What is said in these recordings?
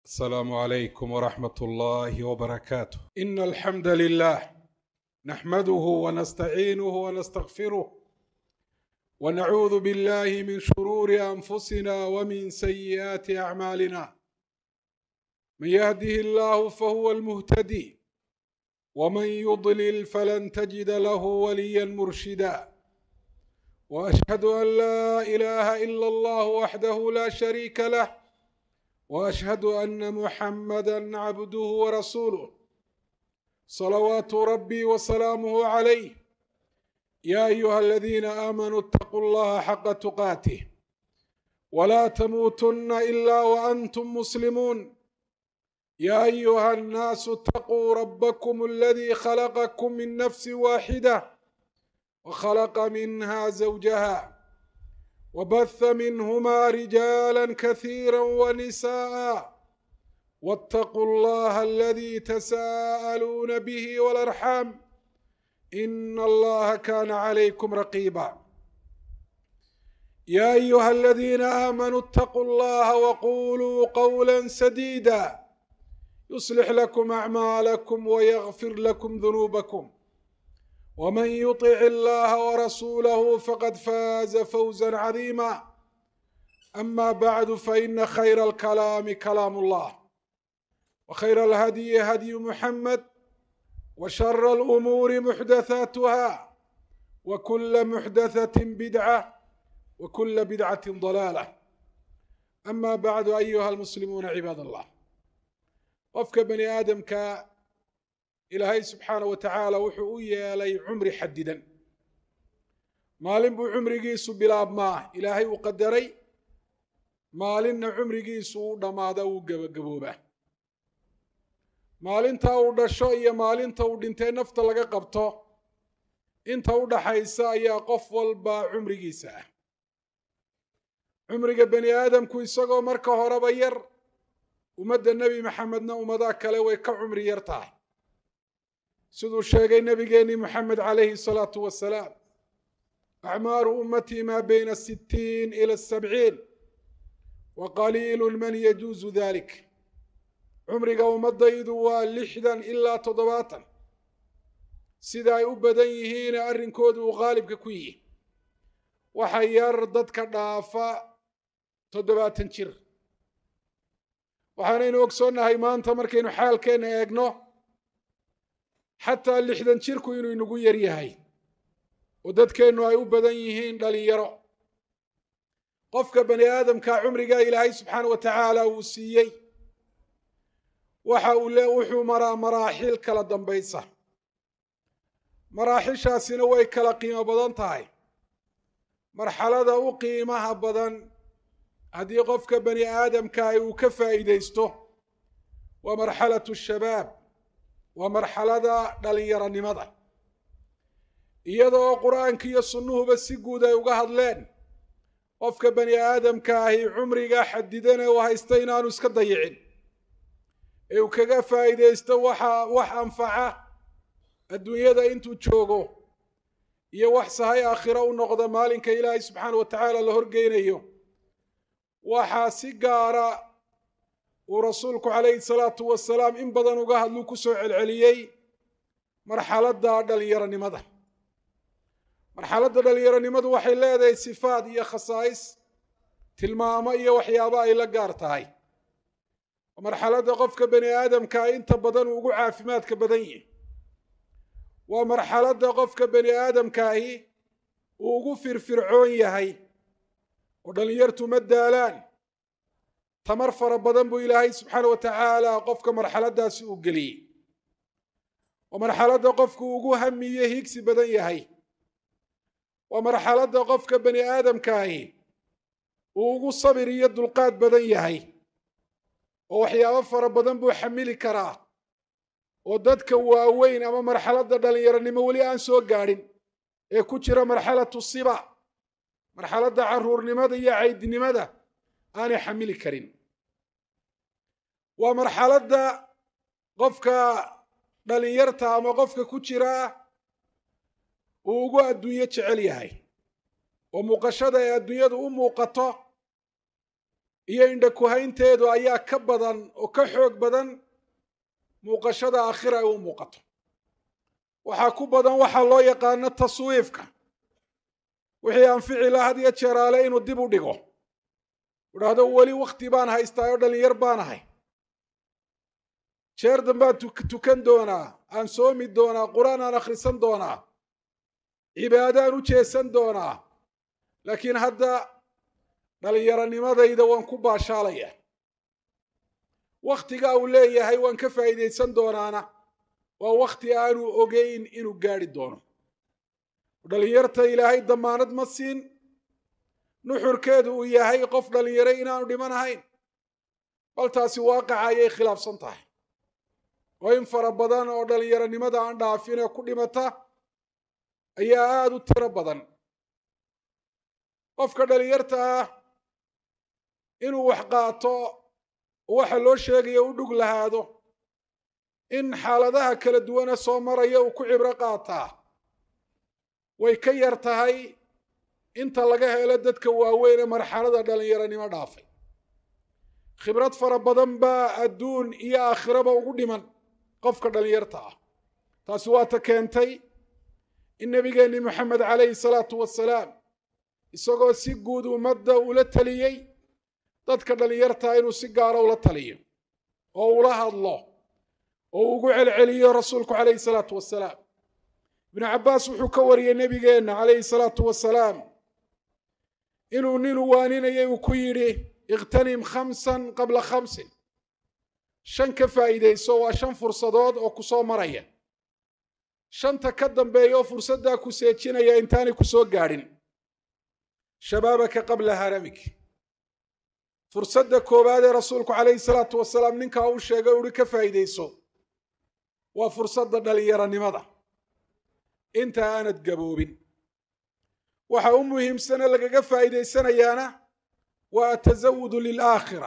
السلام عليكم ورحمة الله وبركاته إن الحمد لله نحمده ونستعينه ونستغفره ونعوذ بالله من شرور أنفسنا ومن سيئات أعمالنا من يهده الله فهو المهتدي ومن يضلل فلن تجد له وليا مرشدا واشهد ان لا اله الا الله وحده لا شريك له واشهد ان محمدا عبده ورسوله صلوات ربي وسلامه عليه يا ايها الذين امنوا اتقوا الله حق تقاته ولا تموتن الا وانتم مسلمون يا ايها الناس اتقوا ربكم الذي خلقكم من نفس واحده وخلق منها زوجها وبث منهما رجالا كثيرا ونساء واتقوا الله الذي تساءلون به والارحام ان الله كان عليكم رقيبا يا ايها الذين امنوا اتقوا الله وقولوا قولا سديدا يصلح لكم اعمالكم ويغفر لكم ذنوبكم ومن يطع الله ورسوله فقد فاز فوزا عظيما اما بعد فان خير الكلام كلام الله وخير الهدي هدي محمد وشر الامور محدثاتها وكل محدثه بدعه وكل بدعه ضلاله اما بعد ايها المسلمون عباد الله qofka bani aadamka ilaahay subxaana wa tacaala wuxuu u yeelay cumri xadidan maalin buu cumrigiisu bilaabmaa ilaahay uu qadaray maalinna cumrigiisu uu dhammaada uu gebagaboobaa maalinta uu dhasho iyo maalinta uu dhintay nafta laga qabto inta u dhaxaysa ayaa qof walba cumrigiisa ah cumriga bani aadamku isagoo marka horeba yar ummadda nebi maxamedna ummadaha kale way ka cumri yar tahay siduu sheegay nebigeenii moxamed calayhi salaatu wasalaam acmaaru ummatii maa bayna sittiin ila sabciin wa qaliilu man yajuusu dalik cumriga ummadaydu waa lixdan ilaa toddobaatan sida ay u badan yihiine arrinkoodu uu qaalibka ku yihi waxa yar dadka dhaafa toddobaatan jir waxaanaynu ogsoonnahay maanta markaynu xaalkeenna eegno xataa lixdan jirku inuu inagu yar yahay oo dadkeennu ay u badan yihiin dhalinyaro qofka bani aadamka cumrigaa ilaahay subxaana wa tacaala uu siiyey waxa uu le wuxuu maraa maraaxil kala dambaysa maraaxishaasina way kala qiimo badan tahay marxalada u qiimaha badan haddii qofka bani aadamkaah uu ka faa'iidaysto waa marxalatu shabaab waa marxalada dhalinyaronimada iyadoo qur-aanka iyo sunnuhuba si guud ay uga hadleen qofka bani aadamka ahi cumriga xadidane uu haysta inaanu iska dayicin ee uu kaga faa'iidaysto waxa wax anfaca adduunyada intuu joogo iyo wax sahay aakhiro u noqda maalinka ilaahay subxaana wa tacaala la horgeynayo waxaa si gaara uu rasuulku calayhi salaatu wasalaam in badan uga hadluu ku soo celceliyey marxaladda dhalinyaronimada marxaladda dhalinyaronimadu waxay leedahay sifaad iyo khasaa'is tilmaamo iyo waxyaabo ay la gaar tahay marxaladda qofka bani aadamkaa inta badan uu ugu caafimaadka badan yihi waa marxaladda qofka bani aadamkaahi uu ugu firfircoon yahay oo dhalinyartu ma daalaan tamar fara badan buu ilaahay subxaana wa tacaala qofka marxaladdaasi uu geliyey waa marxaladda qofku ugu hamiye higsi badan yahay waa marxaladda qofka bani aadamkaahi uu ugu sabir iyo dulqaad badan yahay oo waxyaabo fara badan buu xamili karaa oo dadka waaweyn ama marxaladda dhalinyaronimo weli aan soo gaadhin ee ku jira marxalatu siba marxaladda caruurnimada iyo caydnimada aanay xamili karin waa marxaladda qofka dhalinyarta ama qofka ku jira uu ugu adduunyo jecel yahay oo muuqashada ay adduunyadu u muuqato iyo indhakuhaynteedu ayaa ka badan oo ka xoog badan muuqashada aakhira ay u muuqato waxaa ku badan waxaa loo yaqaano taswiifka wixii anfici la had iyo jeeraale inuu dib u dhigo idhaahdo weli wakti baan haystaa oo dhalinyar baan ahay jeer dambaan tukan doonaa aan soomi doonaa qur-aan aan akhrisan doonaa cibaado aan u jeesan doonaa laakiin hadda dhallinyaronimadayda waan ku baashaalaya wakhtigaa uu leeyahay waan ka faa'iidaysan doonaana waa wakhti aanu ogeyn inuu gaadhi doono dhallinyarta ilaahay damaanad ma siin nuxurkeedu uu yahay qof dhallinyaro inaanu dhiman ahayn bal taasi waaqaca ayay khilaafsan tahay oo in fara badan oo dhallinyaronimada aan dhaafin ee ku dhimata ayaa aada u tiro badan qofka dhallinyarta ah inuu wax qaato waxa loo sheegayo u dhug lahaado in xaaladaha kala duwane soo maraya uu ku cibro qaataa way ka yar tahay inta laga helo dadka waaweyn ee marxalada dhallinyaronimo dhaafay khibrad fara badan baa adduun iyo aakhiraba ugu dhiman qofka dhallinyarta ah taasi waa ta keentay in nebigeenni moxamed calayhi salaatu wasalaam isagoo si guud ummadda ula taliyey dadka dhallinyartaa inuu si gaara ula taliyo oo ula hadlo oo ugu celceliyo rasuulku calayhi salaatu wasalaam ibnu cabbaas wuxuu ka wariyey nebigeenna calayhi salaatu wasalaam inuu nin u waaninayay uu ku yidhi ikhtanim khamsan qabla khamsin shan ka faa'iidayso waa shan fursadood oo ku soo maraya shanta ka dambeeya oo fursaddaa ku seejinaya intaanay ku soo gaadhin shabaabaka qabla haramik fursadda koowaad ee rasuulku calayhi salaatu wasalaam ninkaa uu sheegay uhi ka faa'iidayso waa fursadda dhallinyaronimada inta aanad gaboobin waxa u muhiimsane lagaga faa'iidaysanayaana waa atasawudu lilaakhira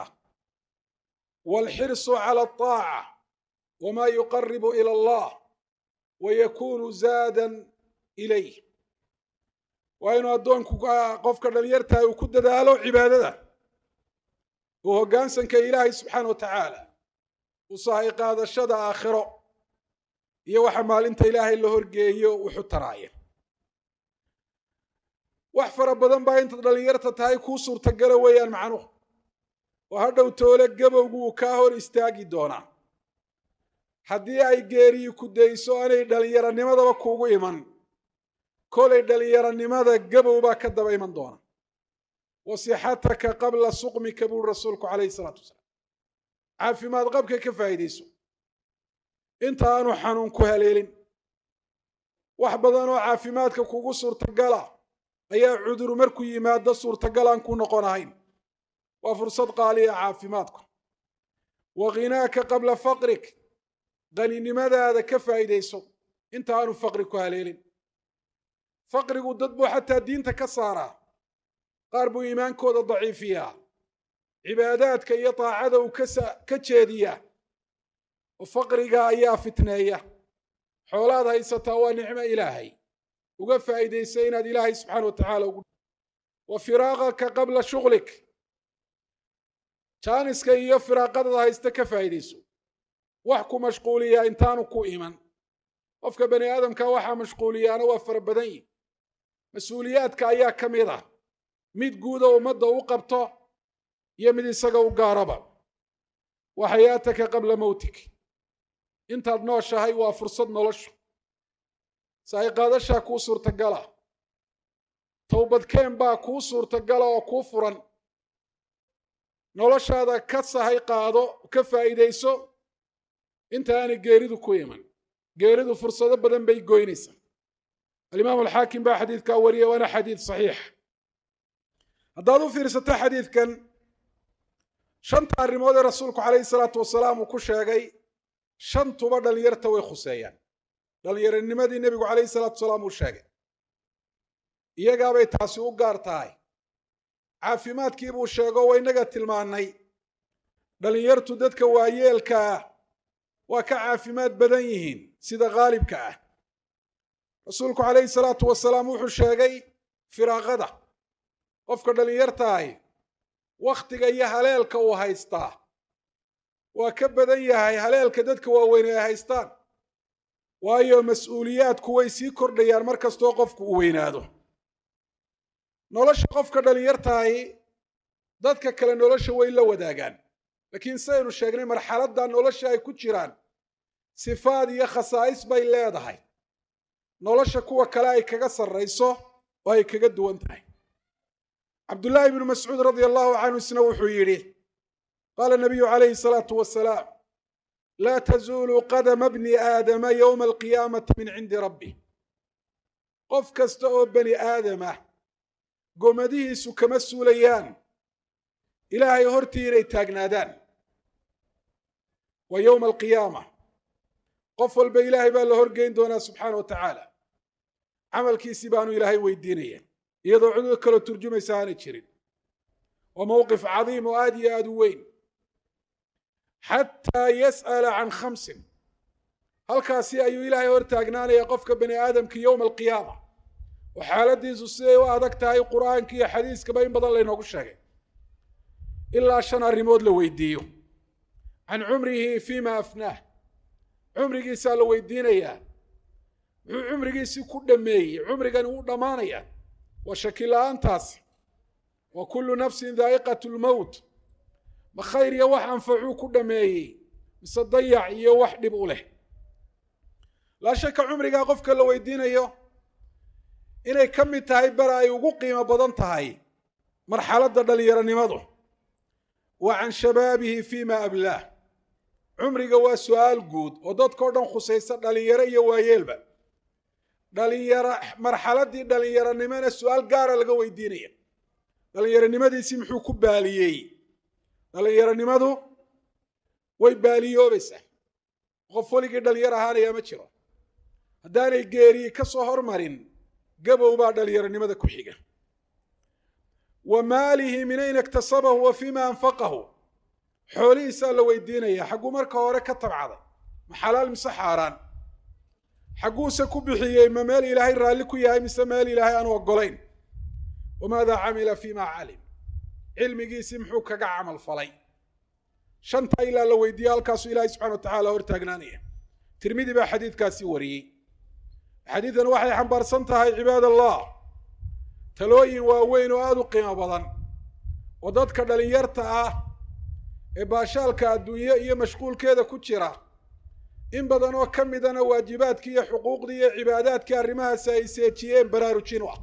waalxirsu cala altaaca wama yuqaribu ila allah wayakunu zaadan ilayh waa inuu addoonku qofka dhalinyartahay uu ku dadaalo cibaadada uu hoggaansanka ilaahay subxaana wa tacaala u sahay qaadashada aakhiro iyo waxa maalinta ilaahay la horgeeyo wuxu taraaya wax fara badan baa intaad dhallinyarta tahay kuu suurtagala weeyaan macnuhu oo hadhow toole gabowgu uu kaa hor istaagi doonaa haddii ay geeriyi ku dayso aanay dhallinyaronimadaba kuugu iman kolay dhallinyaronimada gabow baa ka daba iman doona wasixataka qabla suqmika buuri rasuulku calayhi salaatu wasalaam caafimaad qabka ka faa'iidayso inta aanu xanuun ku haleelin wax badan oo caafimaadka kugu suurtagala ayaa cuduru markuu yimaado suurtagal aan ku noqon ahayn waa fursad qaaliya caafimaadku wa khinaaka qabla faqrik qaninimadaada ka faa'iidayso inta aanu faqri ku haleelin faqrigu dad buu xataa diinta ka saaraa qaar buu iimaankooda daciifiyaa cibaadaadka iyo daacada uu ka jeediyaa oo faqriga ayaa fitneeya xoolaad haysataa waa nicmo ilaahay uga faa'iidaysa inaad ilaahay subxaana wa tacaala ugu wa firaaqaka qabla shughlik jaaniska iyo firaaqadada haysta ka faa'iidayso wax ku mashquuliyaa intaanu ku iman qofka bani aadamka waxaa mashquuliyaana waa fara badan yihi mas-uuliyaadka ayaa ka mid ah mid guuda ummadda u qabto iyo mid isaga u gaaraba wa xayaataka qabla mowtik intaad nooshahay waa fursad noloshu sahay qaadashaa kuu suurtagala towbadkeen baa kuu suurtagala oo kuu furan noloshaada ka sahay qaado ka faa'iidayso inta aanay geeridu ku iman geeridu fursado badan bay goynaysaa alimaamu alxaakim baa xadiidkaa wariyay waana xadiid saxiix haddaad u fiirsato xadiidkan shanta arrimood ee rasuulku calayhi salaatu wasalaam uu ku sheegay shantuba dhallinyarta way khuseeyaan dhallinyaronimadii nebigu calayhi salaatu wasalaam uu sheegay iyagaabay taasi u gaar tahay caafimaadkii buu sheego wa innaga tilmaannay dhallinyartu dadka waayeelka ah waa ka caafimaad badan yihiin sida khaalibka ah rasuulku calayhi salaatu wasalaam wuxuu sheegay firaaqada qofka dhallinyartaahi wakhtiga iyo haleelka uu haystaa waa ka badan yahay haleelka dadka waaweyne ay haystaan waayo mas-uuliyaadku way sii kordhayaan mar kastoo qofku uu weynaado nolosha qofka dhalinyartahi dadka kale nolosha way la wadaagaan laakiin sidaynu sheegnay marxaladda nolosha ay ku jiraan sifaad iyo khasaa'is bay leedahay nolosha kuwa kale ay kaga sarrayso oo ay kaga duwan tahay cabdullaahi ibnu mascuud radia allahu canhu isna wuxuu yidhi qaala nabiyu calayhi salaatu wasalaam laa tazuulu qadama bni aadama yowma alqiyaamati min cindi rabbi qof kasta oo bani aadamah gomadihiisu kama suulayaan ilaahay hortii inay taagnaadaan waa yowma alqiyaama qof walba ilaahay baa la horgeyn doonaa subxaana wa tacaala camalkiisii baanu ilaahay weydiinaya iyadoo cudur kaloo turjumaysa aanay jirin waa mowqif cadiim oo aad iyo aada u weyn xataa yas'ala can khamsin halkaasi ayuu ilaahay hor taagnaanaya qofka bani aadamka yowma alqiyaama oo xaaladiisu siday u adag tahay qur'aanka iyo xadiiskaba in badan laynoogu sheegay ilaa shan arrimood la weydiiyo can cumrihi fima afnaah cumrigiisaa la weydiinayaa muxuu cumrigiisii ku dhameeyey cumrigani wuu dhammaanaya waa shaki la-aantaasi wa kullu nafsin daa'iqat lmowt ma khayr iyo wax anfacuu ku dhameeyey mise dayac iyo wax dhib u leh laa shaka cumrigaa qofka la weydiinayo inay ka mid tahay bar ay ugu qiimo badan tahay marxaladda dhallinyaronimadu wa can shabaabihi fima ablaah cumriga waa su-aal guud oo dadkao dhan khusaysa dhalinyaro iyo waayeelba dhalinyaro marxaladdii dhalinyaronimona su-aal gaara laga weydiinaya dhalinyaronimadiisii muxuu ku baaliyey dhalinyaronimadu way baaliyoobaysaa qof weligii dhalinyar ahaanaya ma jiro haddaanay geeriyi ka soo hormarin gabow baa dhalinyaronimada ku xiga wa maalihi min ayna iktasabahu wa fima anfaqahu xoolihiisaa la weydiinaya xagguu marka hore ka tabcaday ma xalaal mise xaaraan xagguuse ku bixiyey ma meel ilaahay raalli ku yahay mise meel ilaahay aanu oggolayn wamaada camila fima calim cilmigiisii muxuu kaga camal falay shantaa ilaa la weydiiye halkaasuu ilaahay subxana wa tacala hor taagnaanaya tirmidi baa xadiidkaasi wariyey xadiidan waxay xambaarsan tahay cibaad allah talooyin waaweyn oo aada u qiimo badan oo dadka dhalinyarta ah ee baashaalka adduunye iyo mashquulkeeda ku jira in badan oo ka midana waajibaadkii iyo xuquuqdii iyo cibaadaadkii arrimahaasi ay seejiyeen baraarujin u ah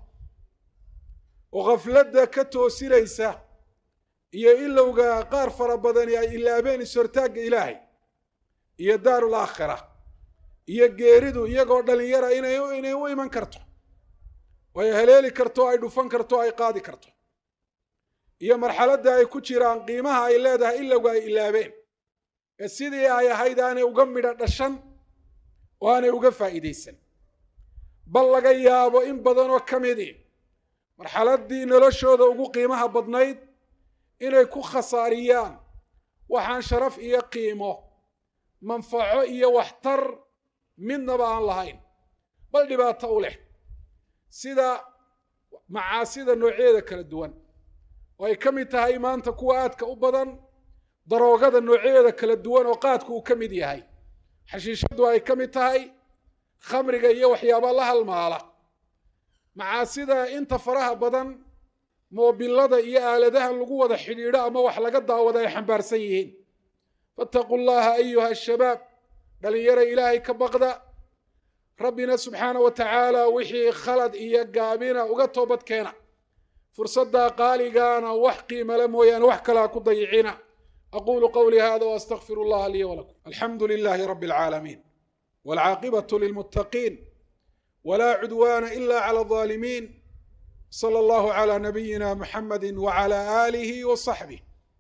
oo khafladda ka toosinaysa iyo ilowga qaar fara badani ay ilaabeen is-hortaagga ilaahay iyo daarul aakhira iyo geeridu iyagoo dhalinyara inay inay u iman karto oo ay haleeli karto ay dhufan karto ay qaadi karto iyo marxaladda ay ku jiraan qiimaha ay leedahay ilowga ay ilaabeen ee sidii ay ahayd aanay uga midho dhashan oo aanay uga faa'iidaysan bal laga yaabo in badan oo ka midii marxaladdii noloshooda ugu qiimaha badnayd inay ku khasaariyaan waxaan sharaf iyo qiimo manfaco iyo waxtar midnaba aan lahayn bal dhibaato u leh sida macaasida noocyadeeda kala duwan oo ay ka mid tahay maanta kuwa aadka u badan daroogada noocyadeeda kala duwan oo qaadku uu ka mid yahay xashiishadu ay ka mid tahay khamriga iyo waxyaaba la halmaala macaasida inta faraha badan moobilada iyo aaladaha lagu wada xidhiidho ama wax laga daawada ay xambaarsan yihiin faataquu llaha ayuha ashabaab dhalinyara ilaahay ka baqda rabbina subxaana wa tacaala wixii khalad iyo gaabina uga toobad keena fursaddaa qaaligaana wax qiimale mooyaane wax kalaa ku dayicina aqulu qawlii hada waastaqfiru allaha lii walakum alxamdu lilahi rabi alcaalamiin walcaaqibatu lilmuttaqiin wla cudwana ila clى الظالمين صلى الله على نبينا محمد وعلى آله وصحبه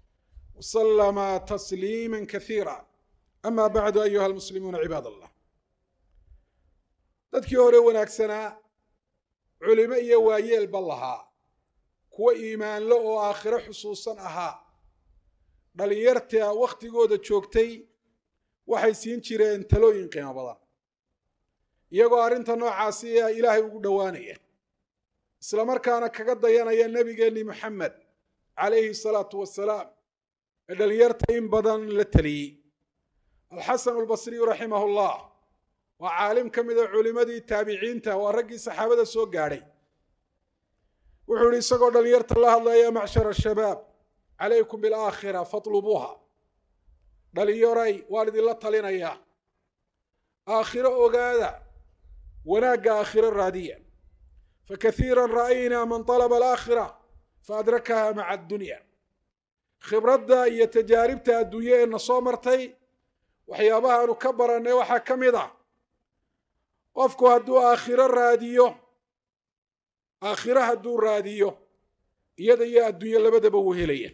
وسلم تسليما كثيرا أما بعد أيها المسلمون عباad الله dadkii hore wanaagsanaa culimo iyo waayeelba lahaa kuwo iimaanlo oo aakhiro xusuusan ahaa dhalinyarta wakhtigooda joogtay waxay siin jireen talooyin qiimo badan iyagoo arrinta noocaasi a ilaahay ugu dhowaanaya isla markaana kaga dayanaya nebigeenni moxamed calayhi salaatu wasalaam ee dhalinyarta in badan la teliyey alxasan albasriyu raximah llah waa caalim ka mida culimadii taabiciinta waa raggii saxaabada soo gaadhay wuxuu yihi isagoo dhalinyarta la hadlaya macshar shabaab calaykum bilaakhira fatlubuuha dhalinyaray waan idinla talinayaa aakhiro ogaada wanaagga aakhiro raadiya fakaiira ra'aynaa man طalaba alaakhira faadrakaha maca addunya khibradda iyo tajaaribta adduunye ee na soo martay waxyaabahaanu ka barannay waxaa ka mid ah qofku hadduu aakhiro raadiyo aakhiro hadduu raadiyo iyada iyo adduunye labadaba wuu helaya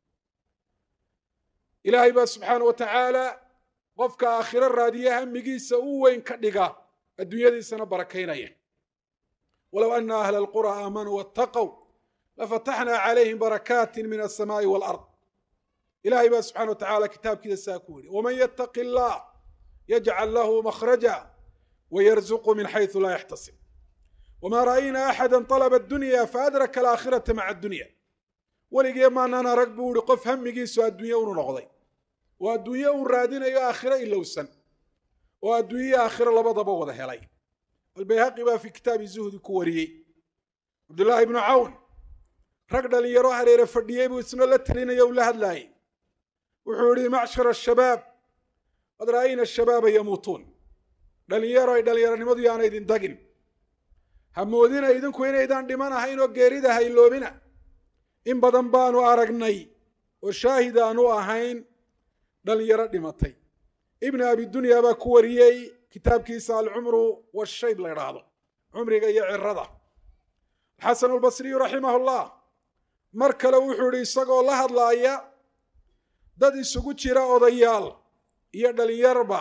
ilaahay baa subxaana wa tacaala qofka aakhiro raadiya hamigiisa u weyn ka dhiga adduunyadiisana barakaynaya walow ana ahla alqura aamanuu waataqow lafataxnaa calayhim barakaatin min alsamaa'i waalard ilahay baa subxana wa tacala kitaabkiisa saa ku yidhi waman yattaqi allah yajcal lahu makhraja wayarzuqu min xaysu laa yaxtasib wma ra'ayna axada طalba addunya faadraka alaakhirata maca addunya weligee maanaan arag buu ihi qof hamigiisu adduunye unu noqday oo adduunye uu raadinayo aakhiro ilowsan oo adduunye aakhiro labadaba wada helay albayhaqi baa fi kitaabi zuhdi ku wariyey cabdullaahi ibnu cawn rag dhalinyaro hareere fadhiyey buu isna la telinaya u la hadlaayey wuxuu yihi macshar ashabaab qad ra'ayna ashabaaba yamuutuun dhalinyaro ay dhalinyaronimadu yaana idin dagin hamoodina idinku inaydaan dhiman ahayn oo geerida hayloobina in badan baanu aragnay oo shaahid aanu ahayn dhalinyaro dhimatay ibn abidunya baa ku wariyey kitaabkiisa alcumru washayb la idhaahdo cumriga iyo cirada xasan albasriyu raximah llah mar kale wuxuu ihi isagoo la hadlaaya dad isugu jira odayaal iyo dhalinyarba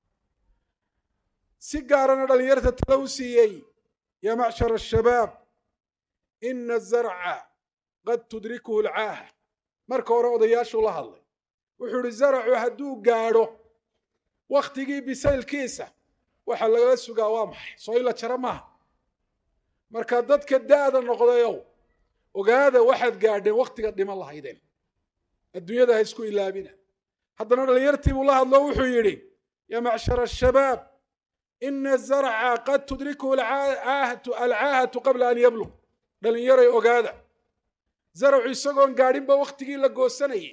si gaarana dhalinyarta tale u siiyey ya macshar ashabaab ina azarca qad tudrikuhu alcaaha marka hore odayaashuu la hadlay wuxuu ihi zaracu hadduu gaadho wakhtigii bisaylkiisa waxaa lagala sugaa waa maxay soo ila jaro maaha marka dadka da'da noqdayow ogaada waxaad gaadheen wakhtigaad dhiman lahaydeen adduunyada ha isku ilaabina haddana dhalinyartii buu la hadlo wuxuu yidhi ya macshar ashabaab ina zarca qad tudrikuhu alcaahatu qabla an yablug dhalinyaray ogaada zaracu isagoon gaadhinba wakhtigii la goosanayay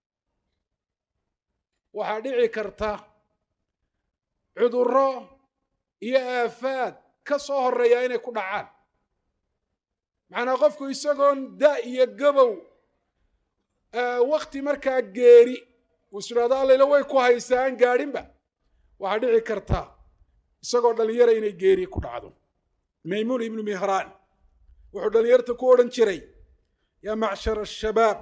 waxaa dhici karta cudurro iyo aafaad ka soo horeeya inay ku dhacaan macnaa qofku isagoon da iyo gabow wakhti markaa geeri uu is idhahdo allayla way ku haysaa aan gaadhinba waxaa dhici karta isagoo dhalinyara inay geeri ku dhacdo maymuun ibnu mihraan wuxuu dhalinyarta ku odhan jiray yaa macshar ashabaab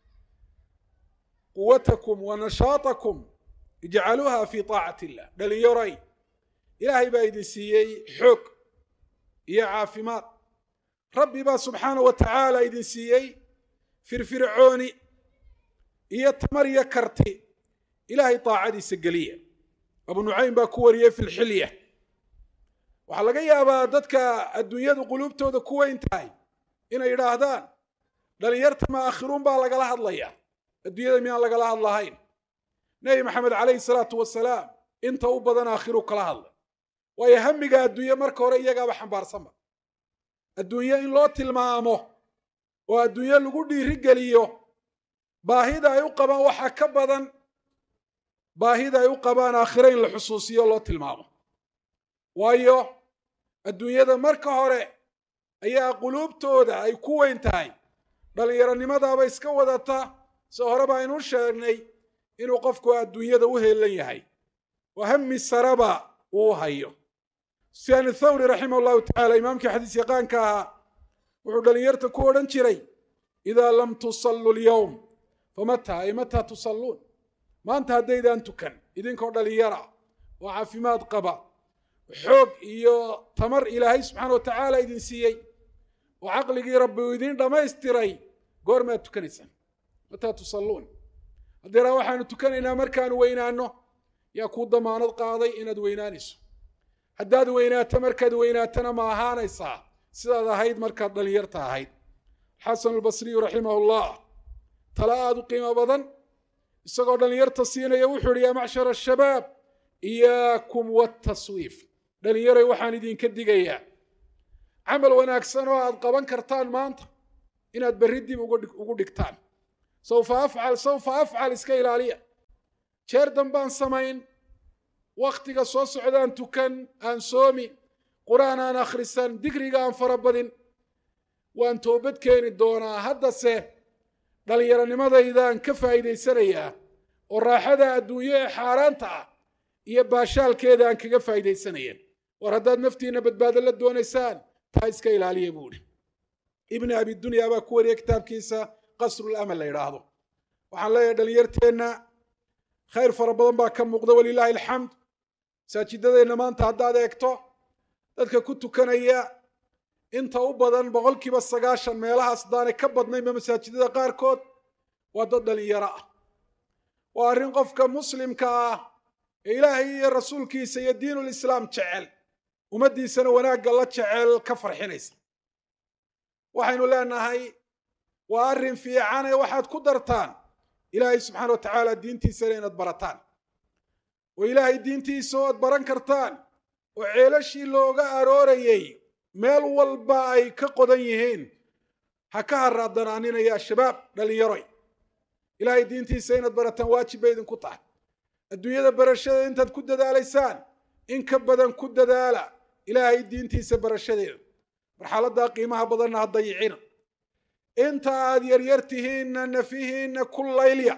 quwatakum wa nashaatakum ijcaluuha fi taacati illah dhalinyaray ilaahay baa idin siiyey xoog iyo caafimaad rabbi baa subxaana wa tacaala idin siiyey firfircooni iyo tamar iyo karti ilaahay taacadiisa geliya abu nucaym baa ku wariyey fi lxilya waxaa laga yaabaa dadka adduunyadu quluubtooda ku weyn tahay inay yidhaahdaan dhalinyarta maakhiruun baa lagala hadlaya adduunyada miyaan lagala hadlahayn nebi maxamed calayhi salaatu wasalaam inta u badan aakhiru kala hadlay waayo hamiga adduunye marka hore iyagaaba xambaarsanba adduunye in loo tilmaamo oo adduunye lagu dhiirigeliyo baahida ay u qabaan waxaa ka badan baahida ay u qabaan aakhiro in la xusuusiyo loo tilmaamo waayo adduunyada marka hore ayaa quluubtooda ay ku weyn tahay dhallinyaronimadaaba iska wadata se hore baa aynu sheegnay inuu qofku adduunyada u heelan yahay oo hami saraba uu hayo sufyaan thawri raximah llahu tacala imaamkii xadiis yaqaanka ahaa wuxuu dhalinyarta ku odhan jiray idaa lam tusallu lyowm famataa ay mataa tusalluun maanta haddaydaan tukan idinkoo dhalinyara oo caafimaad qaba xoog iyo tamar ilaahay subxaana wa tacaala idin siiyey oo caqligii rabbi uu idiin dhammaystiray goormaad tukanaysaan mataa tusalluun haddeeraa waxaanu tukanaynaa markaanu weynaanno yaa kuu damaanad qaaday inaad weynaanayso haddaad weynaato markaad weynaatana ma ahaanaysaa sidaad ahayd markaad dhalinyarta ahayd xasan albasriyu raximah llah tala aada u qiimo badan isagoo dhallinyarta siinaya wuxuu ihi yaa macshara ashabaab iyaakum wataswiif dhallinyaray waxaan idinka digayaa camal wanaagsan oo aad qaban kartaan maanta inaad berri dib ugu dhigtaan sawfa afcal sawfa afcal iska ilaaliya jeer dambaan samayn wakhtiga soo socdaan tukan aan soomi qur-aan aan akhrisan digriga aan farabadin waan toobad keeni doonaa haddase dhallinyaronimadaydan ka faa'iidaysanayaa oo raaxada adduunyo ee xaaraanta ah iyo baashaalkeeda aan kaga faa'iidaysanaya war haddaad naftiinna badbaado la doonaysaan taa iska ilaaliya buu idhi ibni abidunya baa ku wariya kitaabkiisa qasrulamal la yidhaahdo waxaan leeyahay dhalinyarteenna khayr fara badan baa ka muuqda walilaahi alxamd masaajidadeenna maanta haddaad eegto dadka ku tukanaya inta u badan boqolkiiba sagaashan meelahaas haddaanay ka badnaynba masaajidada qaarkood waa dad dhalinyaro ah waa arrin qofka muslimka ah ee ilaahay iyo rasuulkiisa iyo diinulislaam jecel ummaddiisana wanaagga la jecel ka farxinaysa waxaynu leenahay waa arrin fiicane waxaad ku dartaan ilaahay subxaana wa tacaala diintiisana inaad barataan oo ilaahay diintiisa oad baran kartaan oo ceelashii looga aroorayay meel walba ay ka qodan yihiin ha ka haraadanaaninayaa shabaab dhallinyaroy ilaahay diintiisa inaad barataan waajib bay idinku tahay adduunyada barashadeeda intaad ku dadaalaysaan in ka badan ku dadaala ilaahay diintiisa barashadeeda marxaladdaa qiimaha badanna ha dayicina inta aad yaryar tihiinna nafihiinna ku laylya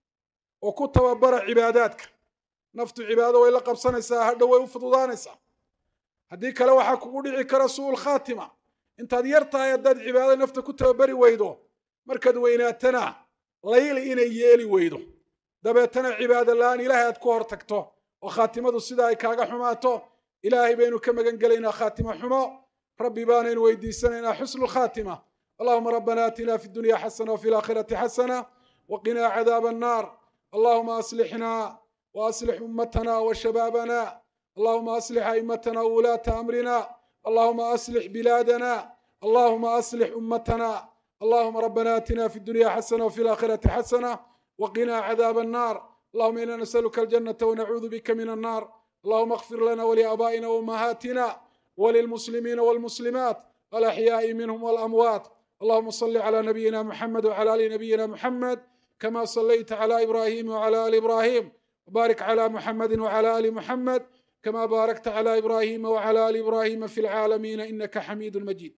oo ku tababara cibaadaadka naftu cibaado way la qabsanaysaa hadhow way u fududaanaysaa haddii kale waxaa kugu dhici kara su'ul khaatima intaad yar tahay haddaad cibaado nafta ku tababari weydo markaad weynaatana layli inay yeeli weydo dabeetana cibaado la-aan ilaahay aad ku hor tagto oo khaatimadu sida ay kaaga xumaato ilaahay baynu ka magan gelaynaa khaatimo xumo rabbi baanaynu weydiisanaynaa xusnu lkhaatima allahuma rabbana aatina fi dunya xasana wafi laakhirati xasana waqinaa cadaaba annaar allahuma aslixna waaslix ummatana washabaabana allahuma aslix aimatana wulaata amrina allahuma aslix bilaadana allahuma aslix ummatana اللهم ربنا آتنا في الدنيا حسنة وفي الآخرة حسنة وقنا عذاب النار اللهم إنا نسألك الجنة ونعوذ بك من النار اللهم اغفر لنا ولآبائنا وأمهاتنا وللمسلمين والمسلمات الأحياء منهم والأموات اللهم صل على نبينا محمد وعلى آل نبينا محمد كما صليت على إبراهيم وعلى آل إبراهيم وبارك على محمد وعلى آل محمد كما باركت على إبراهيم وعلى آل إبراهيم في العالمين إنك حميد مجيد